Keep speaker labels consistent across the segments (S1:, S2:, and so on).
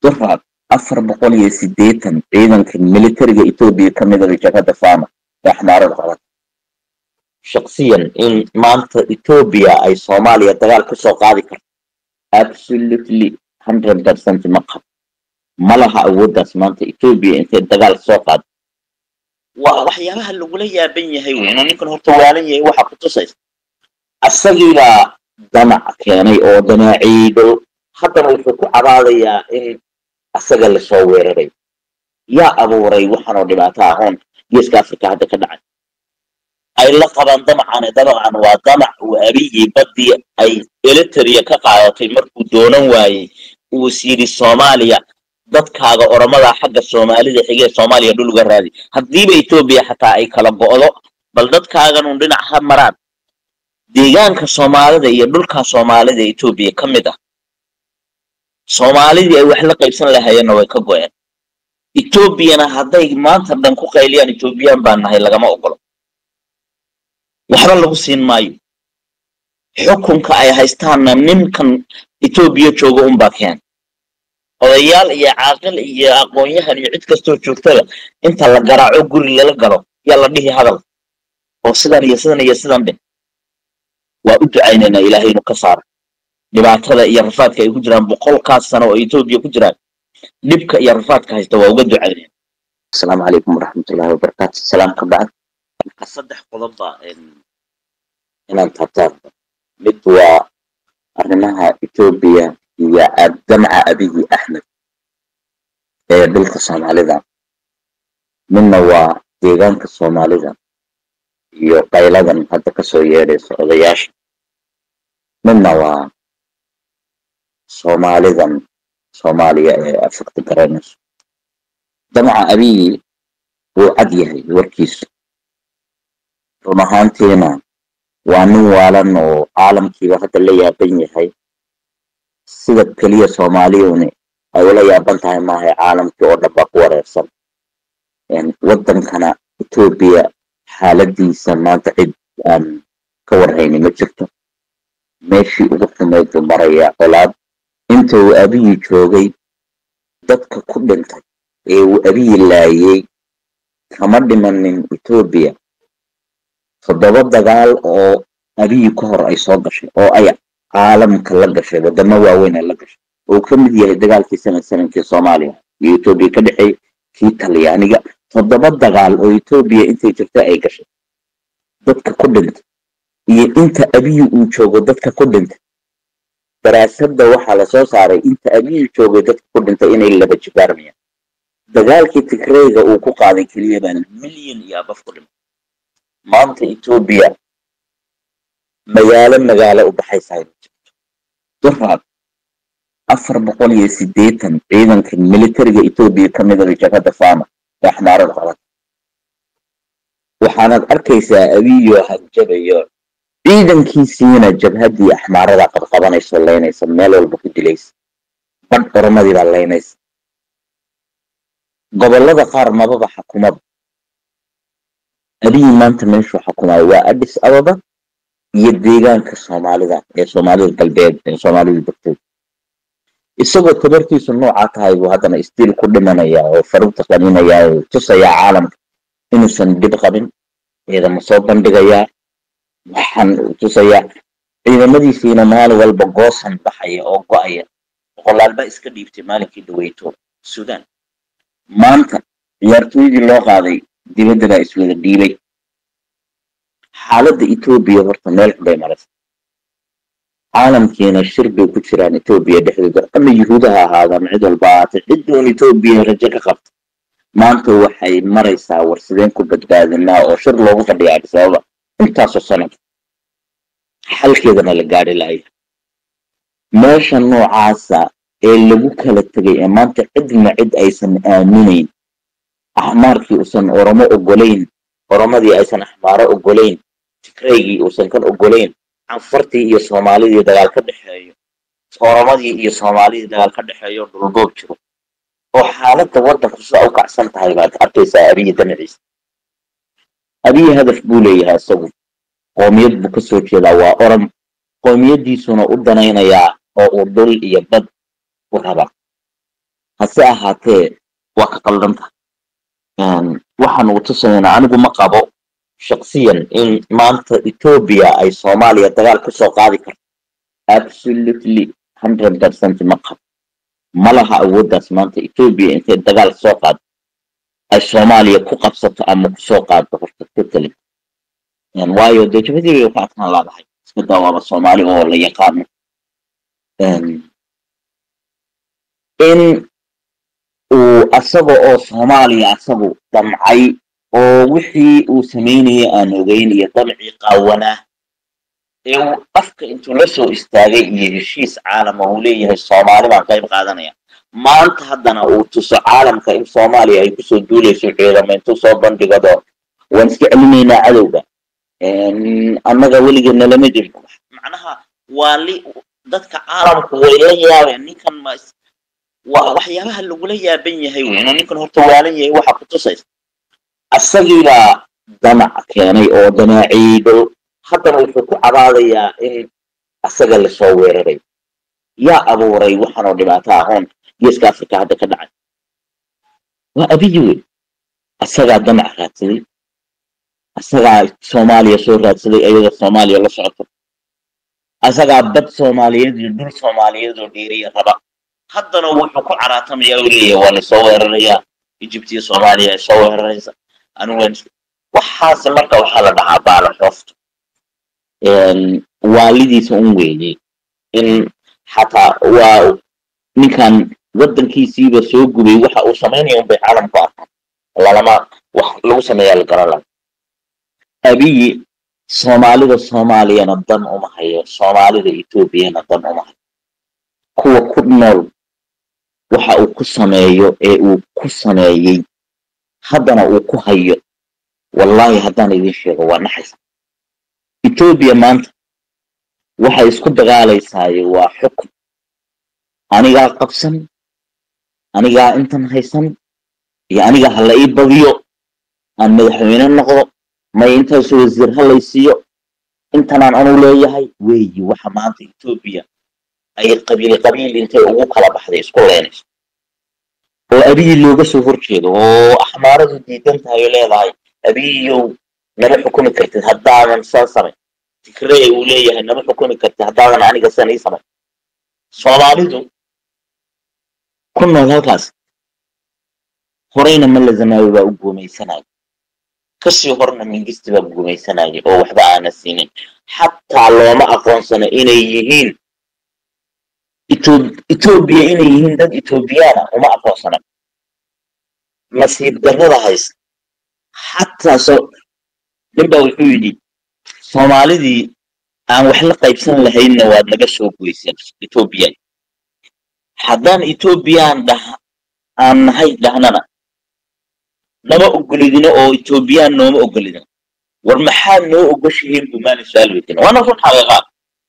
S1: duraad afar boqol iyo sideetan ciidanka militariga etoobiya ka midaba jabhadda fama ee axmaarada qaban shaksiyan in maanta etoobiya ay soomaaliya dagaal ka soo qaadi karto absolutely hundred percent ma qabo ma laha awooddaas maanta etoobiya intay dagaal soo qaado waa waxyaabaha lagula yaaban yahay wey inuu ninkan horta waalan yahay waxa ku tusaysa asagiibaa damac keenay oo damaaciido haddana wuxuu ku cabaadayaa in asaga lasoo weeraray yaa abuuray waxaanoo dhibaato ahoon geeska africa hadda ka dhacay ay la qabaan damacane damacan waa damac uu abiyii baddii ay eliteria ka qaadatay markuu doonan waayey uu is yidhi soomaaliya dadkaaga oromada xagga soomaalida xigee soomaaliya dhulga raadi haddiiba etoobiya xataa ay kala go'do bal dadkaaganun dhinac ha maraan deegaanka soomaalida iyo dhulka soomaalida etoobiya ka mid ah soomaalidii ay wax la qaybsan lahayeenna way ka go'een etoobiyana hadday maanta dhan ku qayliyaan etoobiyaan baan nahay lagama ogolo waxba lagu siin maayo xukunka ay haystaanna ninkan etoobiya jooga unbaa keen odayaal iyo caaqil iyo aqoon-yahan iyo cid kastoo joogtada inta la garaaco guri lala galo yaa la dhihi hadal oo sidan iyo sidan iyo sidan dhe waa u ducaynaynaa ilaahay inuu ka saaro dhibaatada iyo rafaadka ay ku jiraan boqolkaas sano oo etoobiya ku jiraan dhibka iyo rafaadka haysta waa uga ducaynayna asalaamu calaykum waraxmatullahi wabarakaatu salaam ka bacd marka saddex qodobba inaan taabtaan mid waa arrimaha etoobiya iyo damca abiyi axmed ee dhulka soomaalida midna waa deegaanka soomaalida iyo qayladan hadda kasoo yeedhaysa odayaasha midna waa soomaalidan soomaaliya ee afagta garanayso damca abiyi wuu cad yahay warkiisu run ahaantiina waa nin waalan oo caalamkiiba hadda la yaaban yahay sida keliya soomaaliyuni ay ula yaaban tahay maahay caalamkii oo dhan baa ku wareersan waddankana etoobiya xaaladiisa maanta cid aan ka warhayni ma jirto meeshii ugu xumayd buu marayaa colaad inta uu abiyi joogay dadka ku dhintay ee uu abiyi laayay kama dhimanin etoobiya toddoba dagaal oo abiyi ka hor ay soo gashay oo ay caalamka la gashay wadamo waaweyn ay la gashay oo ka mid yahay dagaalkii sanad sanankii soomaaliya iyo etoobiya ka dhexeey kii talyaaniga toddoba dagaal oo etoobiya intay jirta ay gashay dadka ku dhintay iyo inta abiyi uu joogo dadka ku dhintay daraasadda waxaa lasoo saaray inta abiyi joogay dadka ku dhintay inay laba jibaarmayaan dagaalkii tigreyga uu ku qaaday keliya baana milyan iyo abaf ku dhintay maanta etoobiya magaalo magaalo u baxaysaa duraad afar boqol iyo sideetan ciidanka militariga etoobiya ka midaba jabhadda fama ee axmaarada qaban waxaanaad arkaysaa abiyo hanjabayo ciidankiisiina jabhaddii axmaarada qabqabanayso laynaysa meel walba ku dilaysa badh oromadii baa laynaysa gobollada qaar mababa xakumada abiyi maanta meeshuu xukumayo waa addis ababa iyo deegaanka soomaalida ee soomaalida galbeed ee soomaalida degtay isagoo tabartiisu noocaa tahay buu haddana istiil ku dhimanaya oo farugta qaninaya oo tusayaa caalamka inuusan dhib qabin ciidamo soo bandhigayaa waxaan tusayaa ciidamadiisiina maalin walba goosan baxaya oo go'aya boqolaalba iska dhiibtay maalinkii dhaweyto sudan maanta ciyaartooydii loo qaaday dibadda baa iswada dhiibay xaaladda etoobiya horta meel xubay maraysa caalamkiina shir bay ku jiraan etoobiya dhexdooda ama yuhuudaha ahaadaan cid walba ahaatay ciddoon etoobiya rajo ka qabta maanta waxay maraysaa war sideen ku badbaadinaa oo shir loogu fadhiya addis ababa intaasoo sanad xalkeedana la gaadhi laaya meesha noocaasa ee lagu kala tegay ee maanta cidna cid aysan aaminayn axmaarkii uusan oromo ogolayn oromadii aysan axmaaro ogolayn tigraygii uusan kan ogolayn canfartii iyo soomaalidii dagaal ka dhexeeyo oromadii iyo soomaalidii dagaal ka dhexeeyo dhulboob jiro oo xaaladda waddanku sida u kacsan tahay baad arkaysaa abiyi danaciisa abiyi hadaf buu leeyahay isagu qoomiyad buu ka soo jeedaa waa orom qoomiyaddiisuna u danaynayaa oo uu dhul iyo bad u rabaa hase ahaatee waa ka qaldanta waxaan ugu tusaynaa anigu ma qabo shaksiyan in maanta etoobiya ay soomaaliya dagaal ku soo qaadi karto absolutely hundred percent ma qabo ma laha awooddaas maanta etoobiya intay dagaal soo qaado ay soomaaliya ku qabsato ama kusoo qaado horta totally waayo dee jabadii bay ku adkaan laadahay iska daawaaba soomaali oo la yaqaano in uu asaga oo soomaaliya asagu damcay oo wixii uu samaynayay aan ogeyn iyo damcii qaawanaa ee uu afka intuu la soo istaagay iyo heshiis caalama uu leeyahay soomaali baan qayb qaadanaya maanta haddana uu tuso caalamka in soomaaliya ay kusoo duulayso ciidamo intuu soo bandhigado waan iska celinaynaa cadowga annaga weligeedna lama jirin macnaha waa li dadka caalamku way la yaabeen ninkan ma waa waxyaabaha lagula yaaban yahay wey inuu ninkan horta waalan yahay waxa ku tusaysa asagiibaa damac keenay oo damaaciido haddana wuxuu ku cabaadayaa in asaga lasoo weeraray yaa abuuray waxaanoo dhibaato ahoon geeska africa hadda ka dhacay waa abiyi wey asagaa damac raadsaday asagaa soomaaliya soo raadsaday ayadoo soomaaliya la socoto asagaa bad soomaaliyeed iyo dhul soomaaliyeed oo dhiiriya raba haddana wuxuu ku caraatamaya u leeyahay waa lasoo weerarayaa egypt iyo soomaaliya ay soo weeraraysa anigu waxaas marka waxaa la dhahaa baala xoofto waalidiisa un weeyey in xataa waa ninkan waddankiisiiba soo gubay waxa uu samaynaya unbay caalamku arkaan lalama wax lagu sameeyaa la garan laha abiyi soomaalida soomaaliyana dan uma hayo soomaalida etoobiyana dan uma hayo kuwa ku nool waxa uu ku sameeyo ee uu ku sameeyey haddana uu ku hayo wallaahi haddaan idin sheego waa naxaysa etoobiya maanta waxay isku dagaalaysaaye waa xukun anigaa qabsan anigaa intan haysan iyo aniga ha la ii badiyo aan madaxweyne noqdo may intaasu wasiir ha laysiiyo intanaan anu leeyahay weeyi waxa maanta etoobiya ay qabiil qabiil intay ugu kala baxday isku leynayso oo abiyi looga soo horjeedo oo axmaaradu diidan tahay oo leedahay abiyiyow nama xukumi kartid haddaadan saa samay tigrey uu leeyahay nama xukumi kartid haddaadan aniga san ii samay soomaalidu ku nool halkaas horeyna malla zamaawi baa u guumaysanaya kasii horna mingisti baa guumaysanaya oo waxba aana siinin xataa looma aqoonsano inay yihiin etoobiya inay yihiin dad etoobiyaana uma aqoonsana nasiib darrada haysta xataa so ninbaa wuxuu yidhi soomaalidii aan wax la qaybsan lahaynna waad naga soo goyseen etoobiya haddaan etoobiyaan dhah aan nahay dhahnana nama ogolidino oo etoobiyaan nooma ogolidino war maxaad noo ogoshihiin bumaali su-aal weydiina waana run xaqiiqaa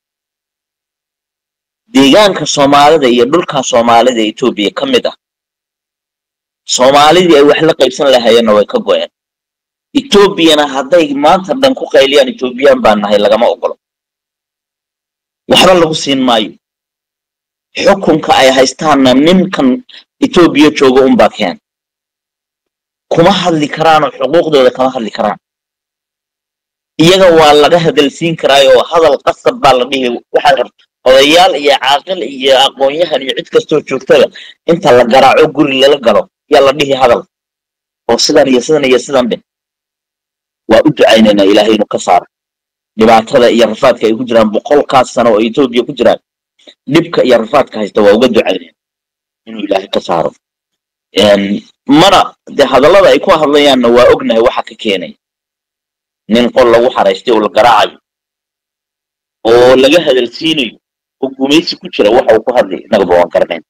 S1: deegaanka soomaalida iyo dhulka soomaalida etoobiya ka mid ah soomaalidii ay wax la qaybsan lahayeenna way ka go-een etoobiyana hadday maanta dhan ku qayliyaan etoobiyaan baan nahay lagama ogolo waxba lagu siin maayo xukunka ay haystaanna ninkan etoobiya jooga unbaa keen kuma hadli karaanoo xuquuqdooda kama hadli karaan iyaga waa laga hadalsiin karaayoo hadal qasab baa la dhihi waxaad rabta odayaal iyo caaqil iyo aqoon-yahan iyo cid kastoo joogtada inta la garaaco guri lala galo yaa la dhihi hadal oo sidan iyo sidan iyo sidan dhe waa u ducaynaynaa ilaahay inuu ka saaro dhibaatada iyo rafaadka ay ku jiraan boqolkaas sano oo etoobiya ku jiraan dhibka iyo rafaadka haysta waa uga ducaynayna inuu ilaahay ka saaro mana dee hadallada ay ku hadlayaanna waa ognahay waxa ka keenaya nin qol lagu xaraystay oo la garaacayo oo laga hadalsiinayo oo gumaysi ku jira waxa uu ku hadlay innagaba waan garanayn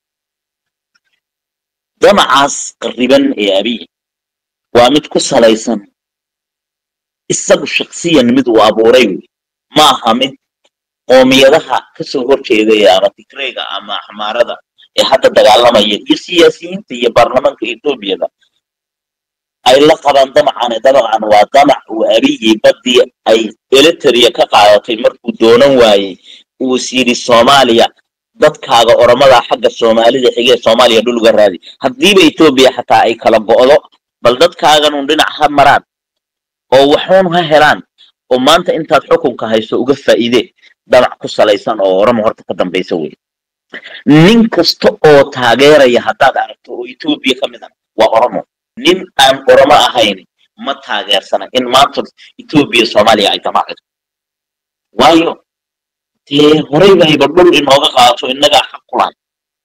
S1: damacaas qarriban ee abiy waa mid ku salaysan isagu shaksiyan mid uu abuuray wey ma aha mid qoomiyadaha kasoo horjeedaya ama tigreyga ama axmaarada ee hadda dagaalamaya iyo siyaasiyiinta iyo baarlamaanka etoobiyada ay la qabaan damacane damacan waa damac uu abiyi baddii ay eliteria ka qaadatay markuu doonan waayey uu is yidhi soomaaliya dadkaaga oromada xagga soomaalida xigee soomaaliya dhul uga raadi haddiiba etoobiya xataa ay kala go'do bal dadkaagan un dhinac ha maraan oo waxuun ha helaan oo maanta intaad xukunka hayso uga faa'iide damac ku salaysan oo oromo horta ka dambaysa wey nin kasta oo taageeraya haddaad aragto oo etoobiya ka mid ah waa oromo nin aan oromo ahayn ma taageersana in maanta etoobiya soomaaliya ay damacdo waayo dee horey bayba dhul inooga qaato innagaa xaq ku lahay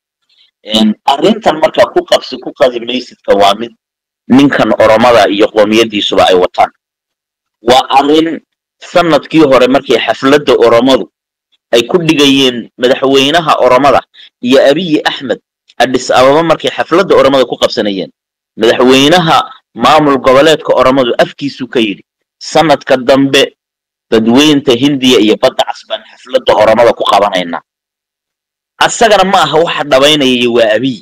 S1: arrintan markaa ku qabsi ku qadi maysidka waa mid ninkan oromada iyo qoomiyadiisuba ay wataan waa arrin sanadkii hore markii xafladda oromadu ay ku dhigayeen madaxweynaha oromada iyo abiyi axmed adhis ababa markay xafladda oromada ku qabsanayeen madaxweynaha maamul goboleedka oromadu afkiisu ka yidhi sanadka dambe dadweynta hindiya iyo badda cas baan xafladda oromada ku qabanaynaa asagana ma aha waxa dhabaynayay waa abiy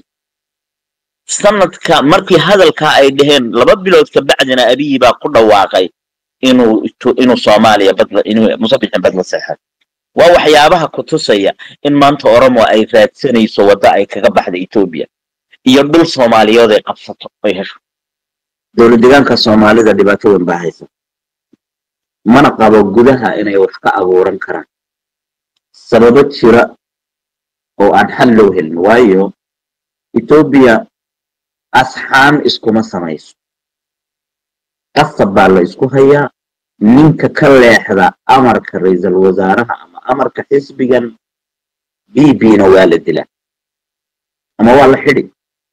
S1: sanadka markii hadalkaa ay dhaheen laba bilood ka bacdina abiyi baa ku dhawaaqay inuu inuu soomaaliya badla inuu musabixin badla seexay waa waxyaabaha ku tusaya in maanta oromo ay raadsanayso wadda ay kaga baxda etoobiya iyo dhul soomaaliyood ay qabsato ay hesho dowlad deegaanka soomaalida dhibaato weyn baa haysa mana qabo gudaha inay wax ka abuuran karaan sababo jira oo aan xal loo helin waayo etoobiya asxaan iskuma samayso qasab baa la isku hayaa ninka ka leexda amarka ra-iisul wasaaraha ama amarka xisbigan b b-na waa la dilaa ama waa la xidi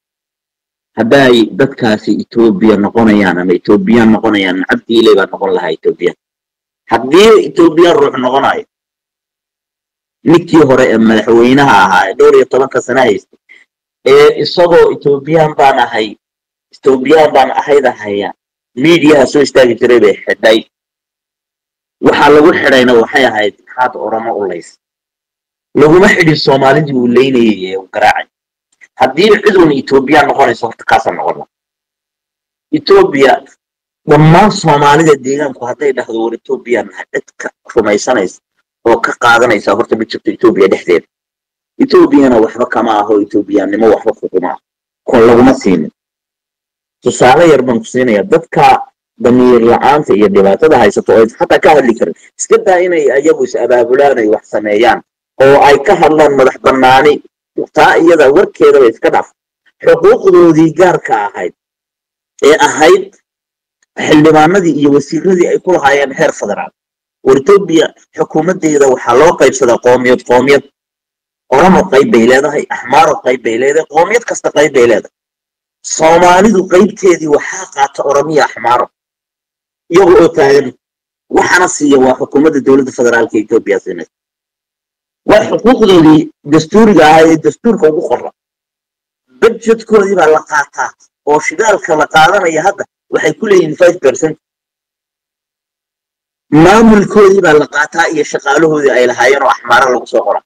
S1: hadday dadkaasi etoobiya noqonayaan ama etoobiyaan noqonayaan nacabdiiley baa noqon lahaa etoobiya haddii etoobiyaan ruux noqonayo ninkii hore ee madaxweynaha ahaa ee dhowr iyo tobanka sana haystay ee isagoo etoobiyaan baan ahay etoobiyaan baan ahayda haya miidiyaha soo istaagi jiray bay xidhay waxaa lagu xidhayna waxay ahayd maxaad oromo u lays laguma xidhin soomaalidii uu leynayay ee uu garaacay haddii ciduun etoobiyaan noqonayso horta kaasa noqona etoobiya dhammaan soomaalida deegaanku hadday dhahdo war etoobiyaan nahay cid ka rumaysanaysa oo ka qaadanaysa horta ma jirto etoobiya dhexdeeda etoobiyana waxba kama aho etoobiyaannimo waxba kuguma ah kon laguma siinin tusaale yar baan ku siinaya dadka damiir la-aanta iyo dhibaatada haysato oo xataa ka hadli karin iska daa inay ayagu is abaabulaan ay wax sameeyaan oo ay ka hadlaan madax bannaani taa iyada warkeedaba iska dhaaf xuquuqdoodii gaarka ahayd ee ahayd xildhibaanadii iyo wasiiradii ay ku lahaayeen heer federaal war etoobiya xukuumaddeeda waxaa loo qaybsadaa qoomiyad qoomiyad oromo qayb bay leedahay axmaaro qayb bay leedahay qoomiyad kasta qayb bay leedahay soomaalidu qaybteedii waxaa qaata oromiya axmaaro iyaga oo taagan waxaana siiya waa xukuumadda dowladda federaalka etoobiya siinaysa waa xuquuqdoodii dastuuriga ahaa ee dastuurka ugu qorra budgetkoodii baa la qaataa oo shidaalka la qaadanaya hadda waxay ku leeyihiin five percent maamulkoodii baa la qaataa iyo shaqaalahoodii ay lahaayeen oo axmaaro lagu soo qora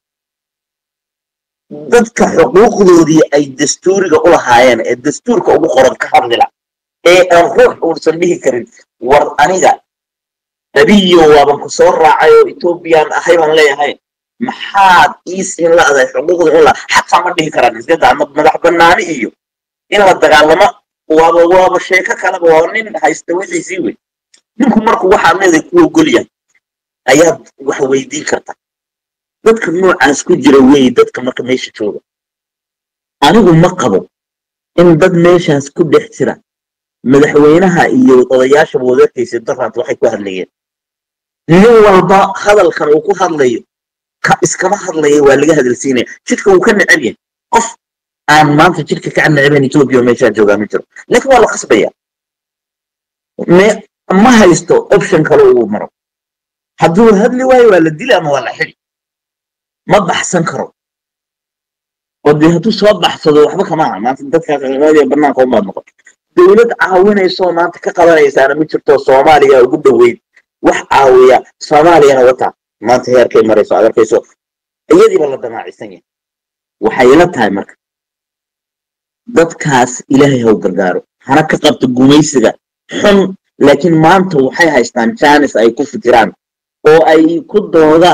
S1: dadka xuquuqdoodii ay dastuuriga u lahaayeen ee dastuurka ugu qoran ka hadlila ee aan ruux uusan dhihi karin war aniga abiyo waaban ku soo raacay oo etoobiyaan ahay baan leeyahay maxaad ii siin la'dahay xuquuqda in la xataa ma dhihi karaan isgadaa madax bannaani iyo in la dagaalamo waaba waaba sheeko kaleba waa nin haysta wixiisii wey ninku markuu waxaad leedahay ku ogolyahay ayaad wax weydiin kartaa dadka noocaas ku jira wey dadka marka meesha jooga anigu ma qabo in dad meeshaas ku dhex jira madaxweynaha iyo odayaashaba wadaadkiisa daraad waxay ku hadlayeen nin walba hadalkan uu ku hadlayo ka iskama hadlaya waa laga hadalsiinaya jidka wuu ka neceb yahay qof aan maanta jidka ka neceben etoobiya meeshaan joogaa ma jiro laakiin waa la qasbaya ma haysto option kale uu maro hadduu hadli waayo waa la dili ama waa la xidi ma baxsan karo oo dee hadduu soo baxsado waxba kama aha maanta dadka qaqaadiya banaanka umaad noqon dowlad caawinaysoo maanta ka qabanaysaana ma jirto soomaaliya ugu dhoweyn wax caawiya soomaaliyana wataa maanta heerkay marayso aad arkayso iyadiiba la damaacisan yahay waxay ila tahay marka dadkaas ilaahay haw gargaaro hana ka qabto gumaysiga xun laakiin maanta waxay haystaan jaanis ay ku fikiraan oo ay ku doodaan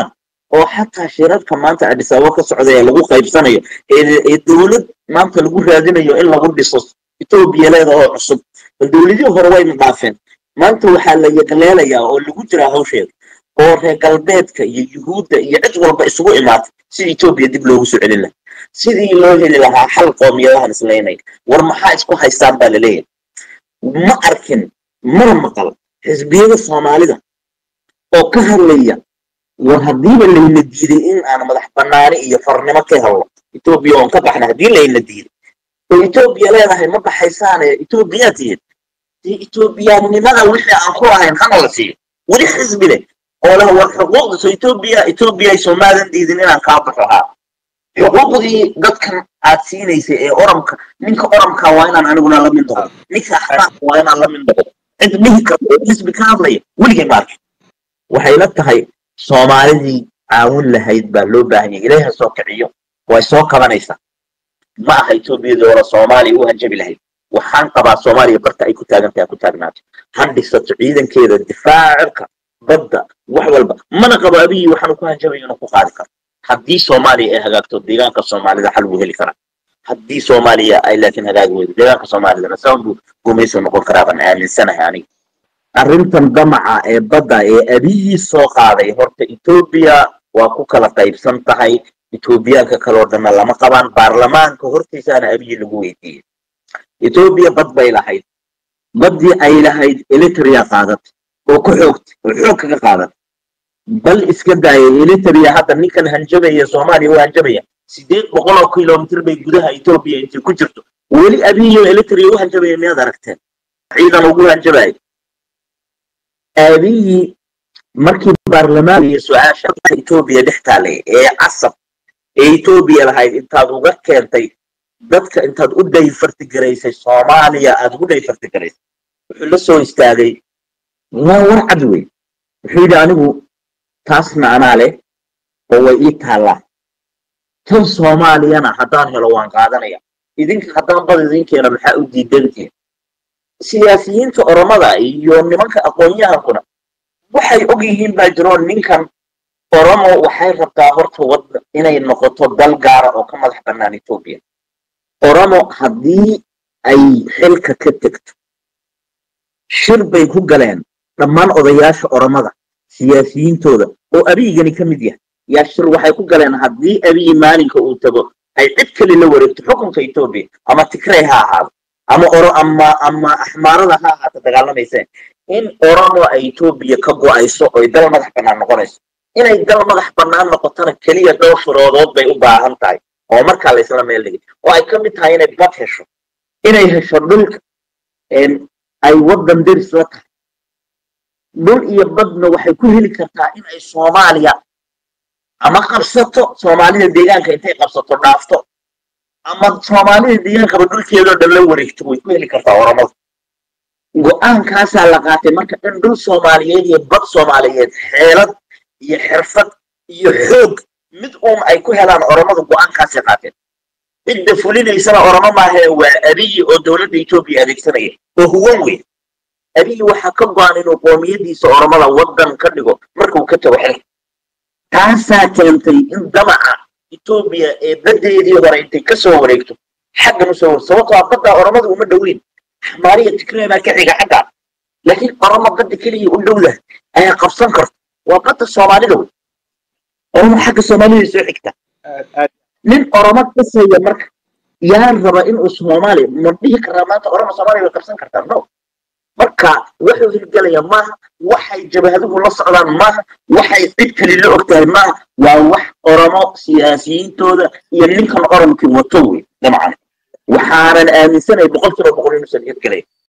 S1: oo xataa shirarka maanta adis ababa ka socda ee lagu qaybsanayo ee dowlad maanta lagu raadinayo in lagu dhiso etoobiya leeda oo cusub bal dowladihii hore wayna dhaafeen maanta waxaa la yaqleelayaa oo lagu jiraa hawsheeda oo reer galbeedka iyo yuhuudda iyo cid walba isugu imaatay si etoobiya dib loogu soo celin lahaa sidii loo heli lahaa xal qoomiyadahan islaynay war maxaa isku haystaan baa laleeyahay ma arkin mana maqal xisbiyada soomaalida oo ka hadlaya war haddiiba layna diiday in aan madax banaani iyo farnimo ka helno etoobiya oon ka baxna haddii layna diiday oo etoobiya leedahay ma baxaysaane etoobiyaa tihiin dee etoobiyaanimada wixii aan ku ahayn hana la siiyo weli xisbi leh oo leh war xuquuqda so etoobiya etoobiya somaadan diidin inaan kaa baxo haa xuquuqdii dadkan aad siinaysay ee oramka ninka oramka waa inaan aniguna la mid noqdo ninka axmaaqka waa inaan la mid noqdo cid dhihi karta oo xisbi ka hadlaya weligay ma arkin waxay la tahay soomaalidii caawin lahayd baa loo baahan yahay ilaaha soo kiciyo way soo kabanaysaa ma aha etoobiyadii hore soomaaliya u hanjabi lahayd waxaan qabaa soomaaliya barta ay ku taagantahay ku taagnaato ha dhisato ciidankeeda difaacirka badda wax walba mana qabo abiyi waxaanu ku hanjabayo inuu ku qaadi karo haddii soomaaliya ay hagaagto deegaanka soomaalida xal buu heli karaa haddii soomaaliya ay laakiin hagaagi weydo deegaanka soomaalidana saban buu gumayso noqon karaa baan aaminsanahay aniga arrintan damaca ee badda ee abiyii soo qaaday horta etoobiya waa ku kala qaybsan tahay etoobiyaanka kaloo dhanna lama qabaan baarlamaanka hortiisaana abiyi lagu weydiiyey etoobiya bad bay lahayd baddii ay lahayd elitria qaadatay oo ku xoogtay oo xoog kaga qaadatay bal iska daayay elitria hadda ninkan hanjabaya soomaaliya u hanjabaya sideed boqol oo kilomitr bay gudaha etoobiya intay ku jirto weli abiyo elitria u hanjabaya miyaad aragteen ciidan ugu hanjabaya aabiyii markii baarlamaan iyo su-aasha etoobiya dhex taalay ee casab ee etoobiya lahayd intaad uga keentay dadka intaad u dhayfartigaraysay soomaaliya aad ugu dhayfartigaraysay wuxuu la soo istaagay waa war cad wey wuxuu yidhi anigu taasna anaa leh oo way ii taallaa tan soomaaliyana haddaan helo waan qaadanaya idinka haddaan bad idinkeena maxaa u diidantiin siyaasiyiinta oromada iyo nimanka aqoon-yahankuna waxay og yihiin baa jiro ninkan oromo waxay rabtaa horta wadda inay noqoto dal gaara oo ka madax bannaan etoobiya oromo haddii ay xilka ka tegto shir bay ku galeen dhammaan odayaasha oromada siyaasiyiintooda oo abiyigani ka mid yahay yaa shir waxay ku galeen haddii abiyi maalinka uu tago ay cid kale la wareegto xukunka etoobiya ama tigrey ha ahaado ama oro ama ama axmaarada ha ahaata dagaalamayseen in oromo ay etoobiya ka go-ayso oy dal madax bannaan noqonayso inay dal madax bannaan noqotona keliya dhowr shuroodood bay u baahan tahay oo markaa la isla meel dhigay oo ay ka mid tahay inay bad hesho inay hesho dhulka ay waddan deris la tahay dhul iyo badna waxay ku heli kartaa in ay soomaaliya ama qabsato soomaalida deegaanka intay qabsato dhaafto ama soomaalida deegaankaba dhulkeedoo dhan la wareegto way ku heli kartaa oromada go-aankaasaa la qaatay marka in dhul soomaaliyeed iyo bad soomaaliyeed xeelad iyo xirfad iyo xoog mid uun ay ku helaan oromada go-aankaasay qaateen cidda fulinaysana oromo maahae waa abiyi oo dowladda etoobiya adeegsanaya oo huwan weyn abiyi waxaa ka go-an inuu qoomiyadiisa oromada waddan ka dhigo markuu ka tago xilka taasaa keentay in damaca etoobiya ee baddeedii hore intay ka soo wareegto xaggan usoo war sababtoo a badda oromada uma dhoweyn xamaariya tigree baa ka xiga xagga laakiin oromo badda keliya u dhowdah ayaa qabsan karta waa badda soomaalida wey oromo xagga soomaalida soo xigta nin oromo kasaya marka yaa raba inuu soomaaliya ma dhihi karaa maanta oromo soomaaliya way qabsan kartaa no marka wuxuu hirgelaya maaha waxay jabahaduhu la socdaan maaha waxay cid kali la og tahay maaha waa wax oromo siyaasiyiintooda iyo ninkan oromkii wato wey dabcan waxaanan aaminsanay boqol kiiba boqol inuusan hirgelay